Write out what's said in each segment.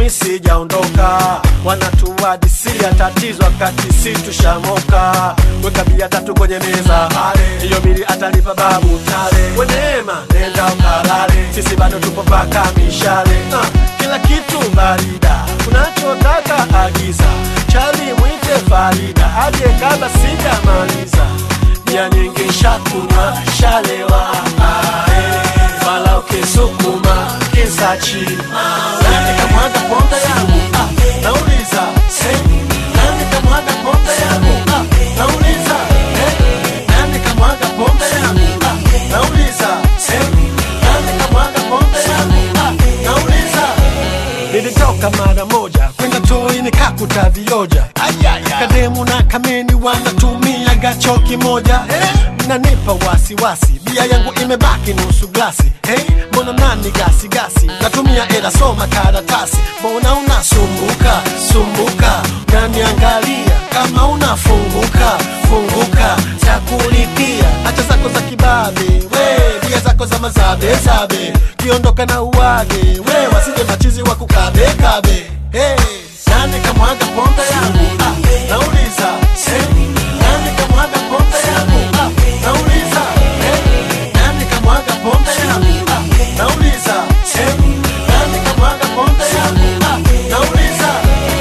mi sijaondoka wanatuadisia tatizo wakati si tushamoka weka bia tatu kwenye meza hiyo bili atalipa babu tale weneema nenda ukalale sisi bado tupo paka mishale uh, kila kitu barida unachotaka agiza chali mwite farida aje kabla sijamaliza bia nyingi shakunywa shalewa ae. fala ukisukuma kisachi nani kamwaga pombe yangu ah, nauliza eh, nani kamwaga pombe yangu ah, nauliza eh, nani kamwaga pombe yangu ah, nauliza eh, nani kamwaga pombe yangu ah, nauliza nilitoka mara moja kwenda toi nikakuta vioja kademu na kameni wanatumia gacho kimoja nanipa wasiwasi bia yangu imebaki nusu glasi hey, mbona nani gasi gasi natumia ela soma karatasi mbona unasumbuka sumbuka naniangalia kama unafunguka funguka za kulipia hacha zako za kibabe we bia zako za mazabe zabe kiondoka na uwage we wasije machizi wa kukabe kabe hey. nani kamwaga pombe yangu ah, nauliza hey. nani kamwaga pombe yangu ah, nauliza hey. nani kamwaga pombe yangu ah, nauliza hey. nani kamwaga pombe yangu ah, nauliza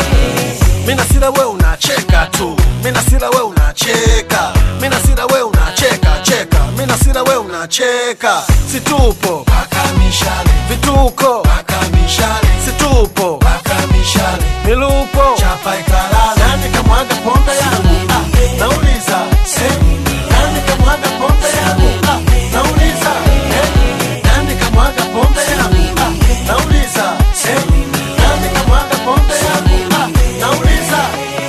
mina sira we unacheka tu mina sira we unacheka mina sira we unacheka cheka mina sira we unacheka situpo paka mishale vituko paka mishale situpo paka mishale milupo chapa ikalala nani kamwaga pombe yangu ah, nauliza eh, nani kamwaga pombe yangu ah, nauliza eh, nani kamwaga pombe yangu ah, nauliza eh, nani kamwaga pombe yangu ah, nauliza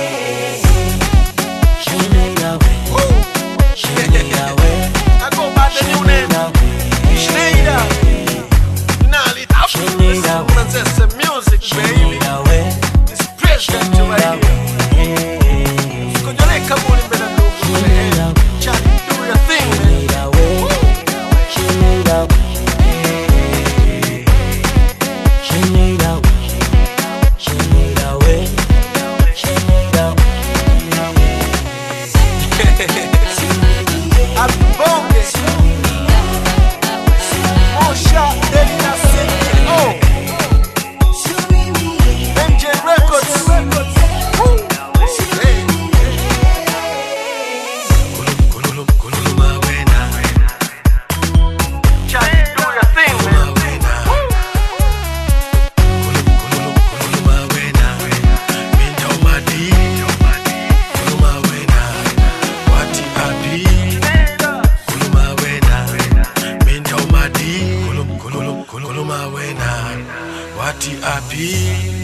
I go by the new name Schneider Nali Manzese music baby It's president right here Kujoleka muli mbele ndugu man Charlie do your thing man Abonge Mosha Delina CEO MJ Records Woo. Hey. Charlie, do your thing, man. Wati api